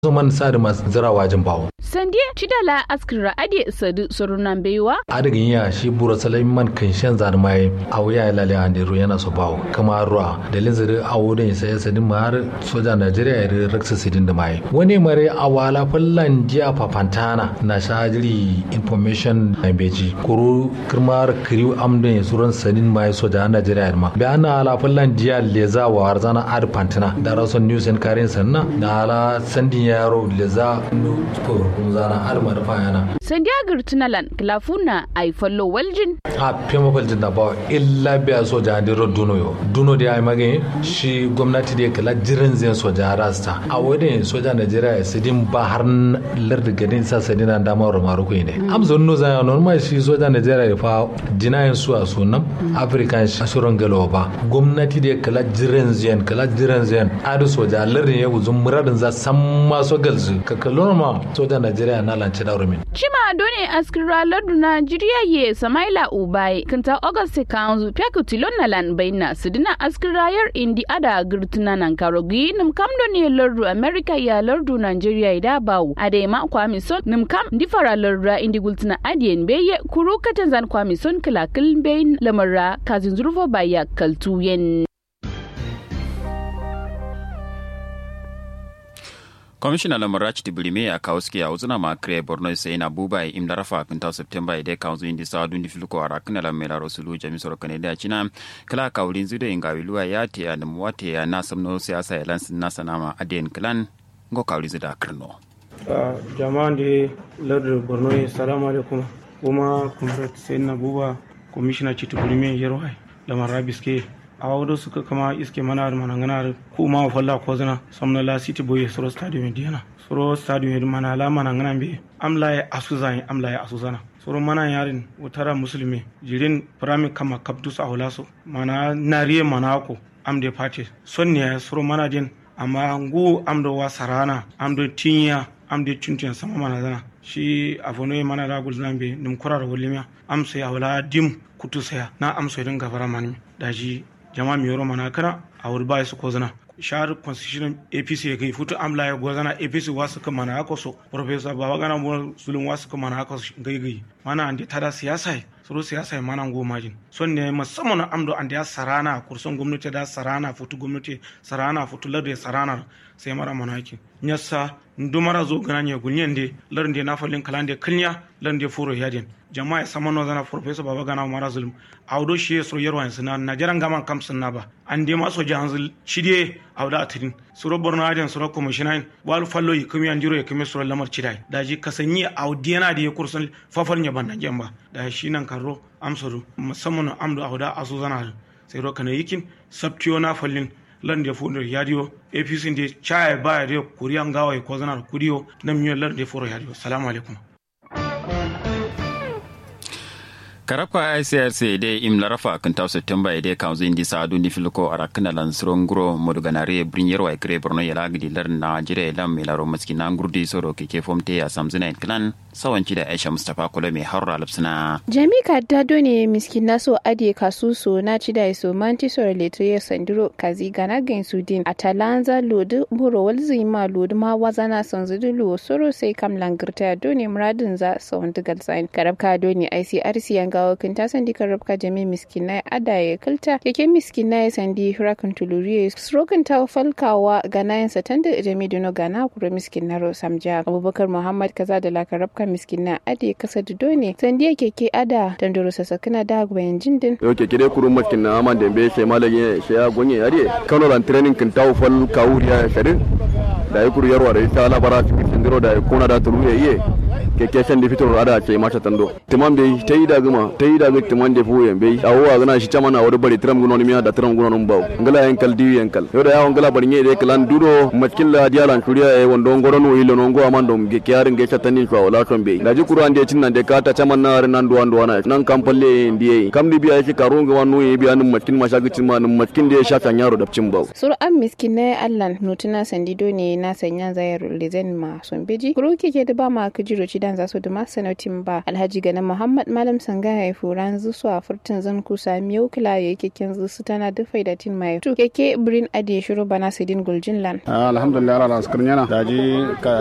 man sadi mas zira wajin bawo sandiya cidala askira ade sadu sorunan baiwa adigin ya shi bura salaiman kan shan zar mai awu ya lale a ne yana so bawo kama ruwa dalin zari awu da isa ya sadin ma har soja najeriya ya raksa sidin da mai wani mare awala fallan jiya fafantana na shajiri information na beji kuru kirmar kiriw amdon ya suran sadin mai soja najeriya ma bi ana ala fallan jiya leza wa harzana ad pantina da rason news and karin sanna da ala sandin yaro leza ko kun zana har ma da fayana sandiya girtunalan klafuna ay follow waljin a fema faljin da ba illa biya soja da ro duno yo duno da ai magani shi gwamnati da kala jiran zai soja rasta a wadin soja Najeriya sidin ba har larda gadin sa sadina da ma romaru ko ne am zon no zaya normal shi soja Najeriya fa dinayen su a sunan African ashuran galo ba gwamnati da kala jiran zai kala jiran zai adu soja lardin ya guzun muradin za san maso galzu ka kallon ma soja Najeriya na lance da rumin Chima done askira lardu Najeriya ye Samaila Ubai kinta August kanzu pyaku tilon nalan baina sidina askira yar indi ada girtuna nan karogi nim kam ne lardu America ya lardu Najeriya da bawu ade ma kwami son nim kam difara lardu indi gultuna adien beye kuru katan zan kwami son kilakil bayin lamarra kazin zurfo baya kaltuyen. kwamishina lamarachi tibirime ya kawo suke a uzuna ma kire borno sai na buba im da rafa kinta september ide kanzu indi sa dundi filuko ara kana la mela rasulu jami soro kane da china kala kawlin zudo inga wiluwa ya te ya namu wate ya na samno siyasa ya lansin na sanama aden klan ngo kawli zuda kirno jama'an da lardar borno salamu alaikum kuma kumrat sai na buba kwamishina ci tibirime yarwai lamar biske a wadda suka kama iske mana da manangana ko ma falla ko zana samna la city boy soro stadium diana soro stadium mana la manangana be amla ya asuzan amla ya asuzana soro mana yarin utara musulmi jirin prami kama kabdus a hulaso mana nariye mana ko amde party son ne soro mana din amma ngu amdo wa sarana amdo tinya amde chuntun sama mana zana shi avono mana da gul zambe nim kurar wolimiya amsa ya wala dim kutu saya na amsa din gafara mani da shi jama mi yoro mana kana a wuri ba su kozana shahar constitution apc ya kai futu amla ya gozana apc wasu ka mana haka so professor baba gana mu sulun wasu ka mana haka gai gai mana ande tada siyasa suru siyasa mana go majin son ne musamman amdo ande ya sarana kurson gwamnati da sarana futu gwamnati sarana futu larda sarana sai mara manaki nyassa ndumara zo gana ne gunyen de larde na falin kalande kalnya larde furo yadin jama'a sama no zana professor baba gana mara zulum awdo shi so yarwa sina na jaran gaman kam sunna ba an de ma so jahanzul shide awda atrin suro borno adin suro commissioner wal fallo yi kuma yanjiro ya kuma suro lamar cidai da ji kasanyi awdiyana da ya kursun fafar nya banna jamba da shi nan karro amsuru musamman amdo awda asu zana sai ro kana yikin sabtiyo na fallin lan da fundo yadiyo apc de chaya baya de kuriyan gawa ko zanar kuriyo na miyo lan da furo yadiyo salamu alaikum karapa icrc de im larafa kan taw september ide kanzu indi sa du nifilko ara kana lan srongro moduganare brinyer wa kre borno yala gidi lar na jire lam milaro maskina ngurdi soro ke ke fomte ya samzina en klan sawanci da aisha mustapha kula mai harra lapsina jami kadda done miskin naso ade kasuso na ci da so manti soro letre sandiro kazi gana gen sudin atalanza lodu buro walzi ma lodu ma wazana sanzudu lo soro sai kam langirta done muradin za sawandigal sign karabka done icrc yanga gawa kin ta sandi karabka jami miskinai ada ya kalta yake miskinai sandi hurakan tuluriye srokan ta falkawa ganayen satan da jami duno gana kuro miskinaro samja abubakar muhammad kaza da la karabka miskina ade kasa da done sandi yake ke ada dandoro sasakina da gwayan jindin yo keke dai kuro miskina aman da be she malage she ya gonye yare kano ran training kin taw fal kawuriya sharin da ya kuru yarwa da ita labara cikin sindiro da ya kona da tuluye iye keke shan da fitar ada ce mata tando timan bai ta yi da gama ta yi da ga timan da fuyen bai awo gana shi chama na wuri bari tram guno miya da tram guno bawo ngala yankal diwi yankal yo da yawon ngala bari ne kalan duro matkin la dialan kuriya e wondo ngoro no ilo no ngo amando ge kyarin ge chatani ko wala ton bai da ji kuru ande cin nan de kata chama na nan do ando wana nan kampalle ndiye kam di biya shi karo ga wanu e biya nan matkin ma shagi cin ma nan matkin da ya shafa yaro da cin bawo sur am miskin ne allan nutuna sandido ne na sanya zayar lezen ma son beji kuru keke da ba ma kujiro ci kidan zasu duma sanotin ba alhaji ganin muhammad malam sanga ya furan zusu a furtin zan kusa miyau kila ya keken zusu tana da faidatin mai tu keke birin ade shuru bana sidin guljin lan alhamdulillah ala askar yana daji